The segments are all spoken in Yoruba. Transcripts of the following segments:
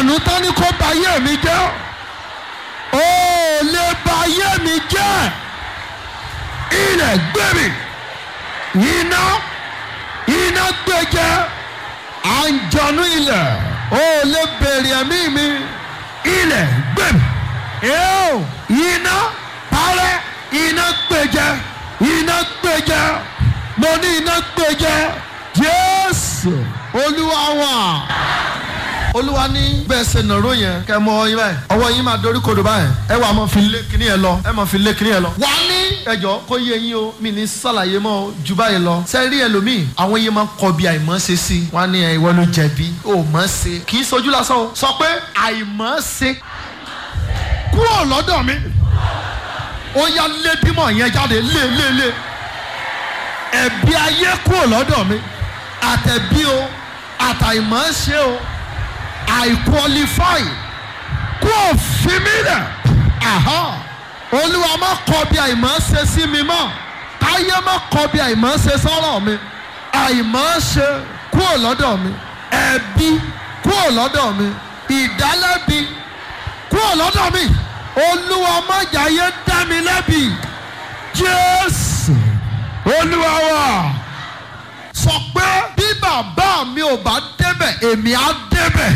àǹjọ̀nú tán ní kó ba ayé mi jẹ́ ó lè ba ayé mi jẹ́ ilẹ̀ gbé mi iná iná gbé jẹ́ àǹjọ̀nú ilẹ̀ ó lè bèrè ẹ̀mí mi ilẹ̀ gbé mi Eo, iná parẹ́ iná gbé jẹ́ iná gbé jẹ́ mo ní iná gbé jẹ́ Jésù Olúwa wa olúwa ní bẹ́ẹ̀ ṣe nàró yẹn kẹ́ mọ ọyìn báyìí ọwọ́ yín máa dorí kodò báyìí ẹ wà máa fi lé kíní yẹn lọ ẹ máa fi lé kíní yẹn lọ. wà á ní ẹjọ́ kó yé yín o mi ní sàlàyé mọ́ ju báyìí lọ. sẹ́rí ẹlòmíì àwọn yẹn máa ń kọ bí àìmọ́ ṣe sí i wọ́n á ní ẹ ìwọ ló jẹ̀bi ó mọ̀ ṣe kì í sojú lásán o sọ pé àìmọ́ ṣe kúrò lọ́dọ̀ mi ó yá lé bímọ yẹn jáde lé lé lé ẹ̀bi ayé kúrò lọ́dọ̀ mi àtẹ̀bí o àtàìmọ́ ṣe o àìkọlifáì kó o fi mí lẹ̀ aha olúwa má kọ bí àìmọ́ ṣe sí mi mọ́ káyé má kọ bí àìmọ́ ṣe sọ́rọ̀ mi àìmọ́ ṣe kúrò lọ́dọ̀ mi ẹ̀bi kúrò lọ́dọ̀ mi ìdálẹ́bi kúrò lọ́dọ̀ mi olúwa má jàyé dá mi lẹ́bi jésù olúwa wa sọ pé bí bàbá mi ò bá débẹ̀ èmi á débẹ̀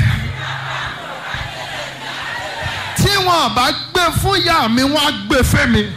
tí wọn bá gbé fún ìyá mi wọn á gbé fún mi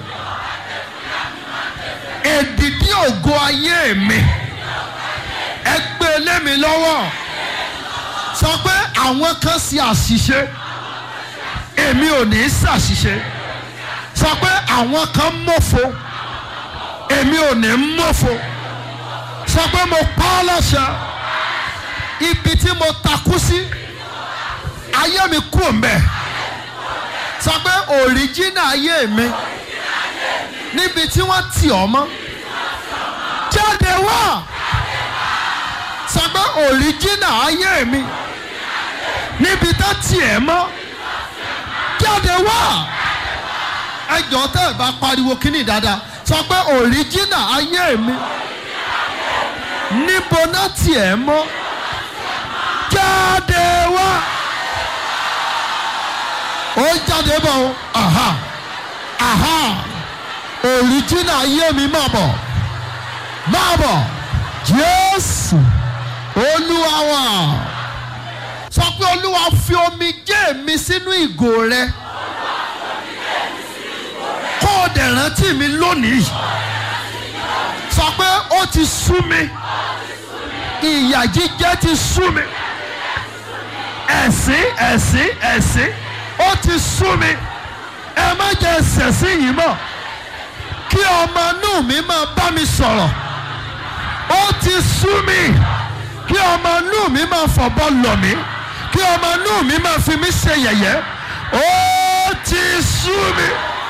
èdìdí ògo ayé mi ẹ gbé lé mi lọ́wọ́ sọ pé àwọn kan ṣe àṣìṣe èmi ò ní ṣàṣìṣe sọ pé àwọn kan mọ̀fo èmi ò ní mọ̀fo sọ pé mo pa ọ́ lọ́sẹ̀ ibi tí mo takú sí ayé mi kú mbẹ sọ pé òríjínà ayé mi níbi tí wọ́n tì ọ́ mọ́ jáde wá sọ pé òríjínà ayé mi níbi tó tì ẹ́ mọ́ jáde wá ẹjọ́ tẹ́ ẹ bá pariwo kíní dáadáa sọ pé òríjínà ayé mi níbo náà tiẹ̀ mọ́ jáde wá ó jáde bọ̀ o aha aha òrìjínà ayé mi máa bọ̀ máa bọ̀ Jésù Olúwa wa sọ pé Olúwa fi omi jẹ́ mi sínú ìgò rẹ kó o dẹ̀ rántí mi lónìí sọ pé ó ti sú mi ìyà jíjẹ ti sú mi ẹ̀sín ẹ̀sín ẹ̀sín ó ti sú mi ẹ má jẹ́ ṣẹ̀sín yìí mọ́ kí ọmọ inú mi máa bá mi sọ̀rọ̀ ó ti sú mi kí ọmọ inú mi máa fọ̀bọ lọ̀ mí kí ọmọ inú mi máa fi mí ṣe yẹ̀yẹ́ ó ti sú mi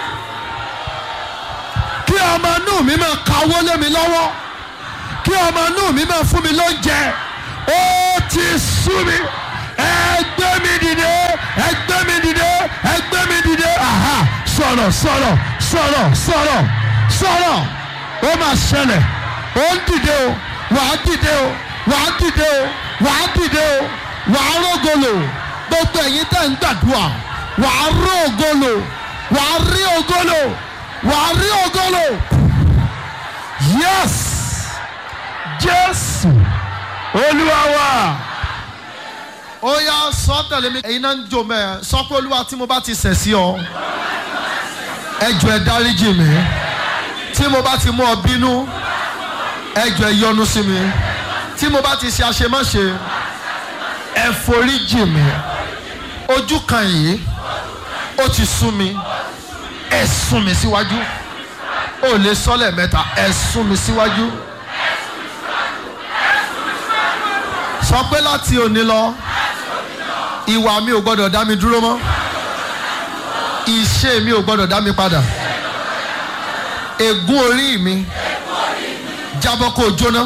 kí ọmọ inú mi máa kawó lé mi lọ́wọ́ kí ọmọ inú mi máa fún mi lóúnjẹ ó ti sú mi ẹ gbé mi dìde ẹ gbé mi dìde ẹ gbé mi dìde aha sọ̀rọ̀ sọ̀rọ̀ sọ̀rọ̀ sọ̀rọ̀ sọ̀rọ̀ ó máa ṣẹlẹ̀ ó ń dìde o wàá dìde o wàá dìde o wàá dìde o wàá rógolo gbogbo ẹ̀yin tẹ̀ ń gbàdúrà wàá rógolo wàá rí ogolo wàá rí ogolo yes jésù olúwa wa ó yá sọ tẹ̀lé mi ẹ̀yin náà ń jò mẹ́ sọ pé olúwa tí mo bá ti ṣẹ̀ sí ọ ẹ jọ̀ọ́ ẹ dáríjì mi tí mo bá ti mú ọ bínú ẹ jọ̀ọ́ ẹ yọ́nú sí mi tí mo bá ti ṣe àṣemáṣe ẹ foríjì mi ojú kan yìí ó ti sún mi ẹ sún mi síwájú ó lè sọ lẹ́ẹ̀mẹ́ta ẹ sún mi síwájú. sọ pé láti òní lọ ìwà mi ò gbọdọ̀ dá mi dúró mọ́ ìṣe mi ò gbọdọ̀ dá mi padà ègún orí mi jábọ́ kó o jóná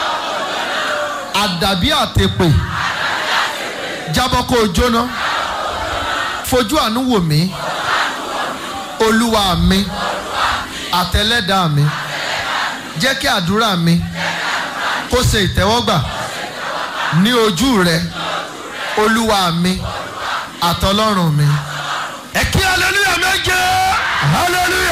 àdàbí àtèpè jábọ́ kó o jóná fojú àánú wò mí olúwa mi àtẹlẹ́dàá mi jẹ́ kí àdúrà mi kó ṣe ìtẹ́wọ́gbà ní ojú rẹ olúwa mi àtọlọ́run mi. ẹ kí hallelujah méje.